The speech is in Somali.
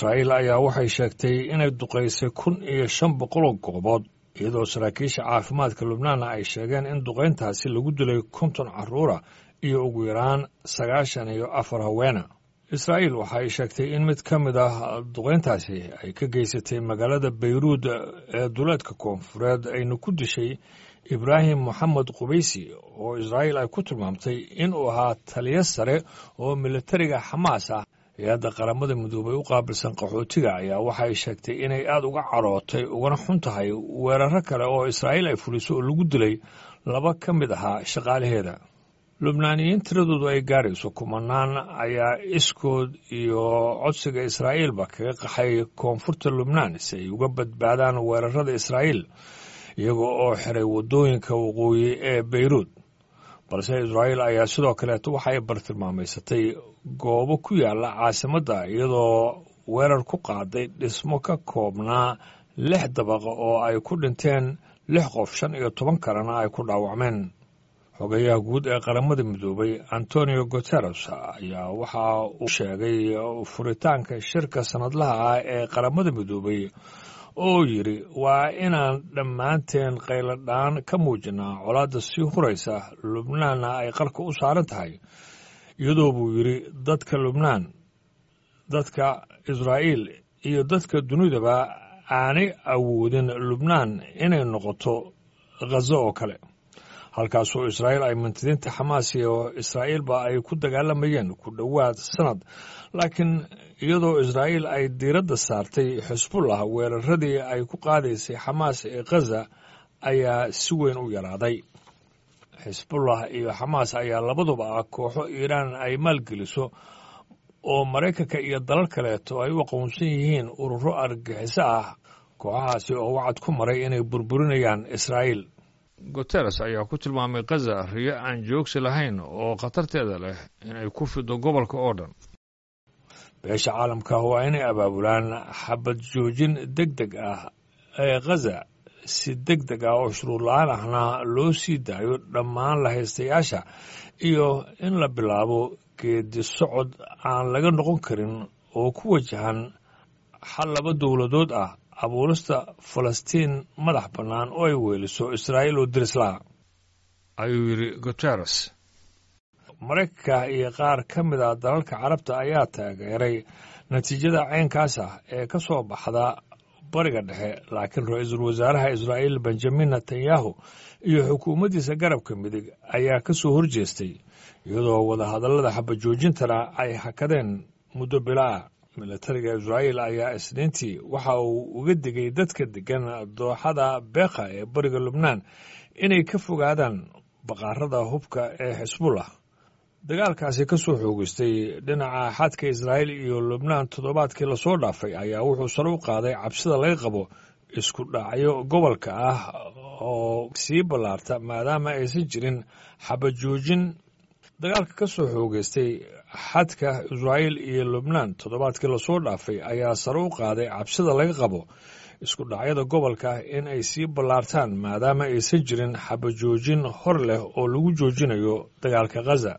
israa'iil ayaa waxay sheegtay inay duqaysay kun iyo shan boqoloo goobood iyadoo saraakiisha caafimaadka lubnaanna ay sheegeen in duqayntaasi lagu dilay konton carruura iyo ugu yaraan sagaashan iyo afar haweena israa'iil waxa ay sheegtay in mid ka mid ah duqayntaasi ay ka geysatay magaalada bayruud ee duleedka koonfureed ayna ku dishay ibraahim moxamed qubaysi oo israa'iil ay ku tilmaamtay inuu ahaa taliyo sare oo militariga xamaas ah hay-adda qaramada midoobay u qaabilsan qaxootiga ayaa waxa ay sheegtay inay aada uga carootay ugana xun tahay weeraro kale oo israa'iil ay fuliso oo lagu dilay laba ka mid ahaa shaqaalaheeda lubnaaniyiin tiradoodu ay gaarayso kumanaan ayaa iskood iyo codsiga israa'iilba kaga qaxay koonfurta lubnaan si ay uga badbaadaan weerarada israa'iil iyaga oo xiray waddooyinka waqooyi ee beyruud balse israa'iil ayaa sidoo kaleeto waxa ay bartilmaamaysatay goobo ku yaalla caasimadda iyadoo weerar ku qaaday dhismo ka koobnaa lix dabaqa oo ay ku dhinteen lix qof shan iyo toban kalena ay ku dhaawacmeen xogayaha guud ee qaramada midoobay antonio guteres ayaa waxa uu sheegay furitaanka shirka sannadlaha ah ee qaramada midoobay oo yidhi waa inaan dhammaanteen qayladhaan ka muujinaa colaadda sii huraysa lubnaanna ay qarka u saaran tahay iyadoo buu yidhi dadka lubnaan dadka israa'iil iyo dadka dunidaba aanay awoodin lubnaan inay noqoto khazo oo kale halkaasoo israa'iil ay mintidiinta xamaas iyo israa'iilba ay ku dagaalamayeen ku dhowaad sannad laakiin iyadoo israa'iil ay diiradda saartay xisbullah weeraradii ay ku qaadaysay xamaas ee khaza ayaa si weyn u yaraaday xisbullah iyo xamaas ayaa labaduba ah kooxo iiraan ay maalgeliso oo maraykanka iyo dalal kaleeto ay u aqoonsan yihiin ururo argagixiso ah kooxahaasi oo wacad ku maray inay burburinayaan israa'iil guteres ayaa ku tilmaamay khaza riyo aan joogsi lahayn oo khatarteeda leh inay ku fido gobolka oo dhan beesha caalamka waa inay abaabulaan xabad joojin deg deg ah ee khaza si deg deg ah oo shuruud la-aan ahna loo sii daayo dhammaan lahaystayaasha iyo in la bilaabo geedi socod aan laga noqon karin oo ku wajahan xal laba dowladood ah abuurista falastiin madax bannaan oo ay weeliso israa'iil oo dirislaha ayuu yidhi guteres maraykanka iyo qaar ka mid a dalalka carabta ayaa taageeray natiijada caynkaas ah ee ka soo baxda bariga dhexe laakiin ra-iisul wasaaraha israa'iil benjamin netanyahu iyo xukuumaddiisa garabka midig ayaa ka soo horjeestay iyadoo wadahadallada xabajoojintana ay hakadeen muddo bila ah militariga israa'iil ayaa isniintii waxa uu uga digay dadka deggan dooxada beekha ee bariga lubnaan inay ka fogaadaan baqaarada hubka ee xisbullah dagaalkaasi ka soo xoogeystay dhinaca xadka israa'iil iyo lubnaan toddobaadkii lasoo dhaafay ayaa wuxuu sare u qaaday cabsida laga qabo isku dhacyo gobolka ah oo sii ballaarta maadaama aysan jirin xabajoojin dagaalka ka soo xoogeystay xadka israa'iil iyo lubnaan toddobaadkii lasoo dhaafay ayaa sare u qaaday cabsida laga qabo isku dhacyada gobolka in ay sii ballaartaan maadaama aysan jirin xabajoojin hor leh oo lagu joojinayo dagaalka khaza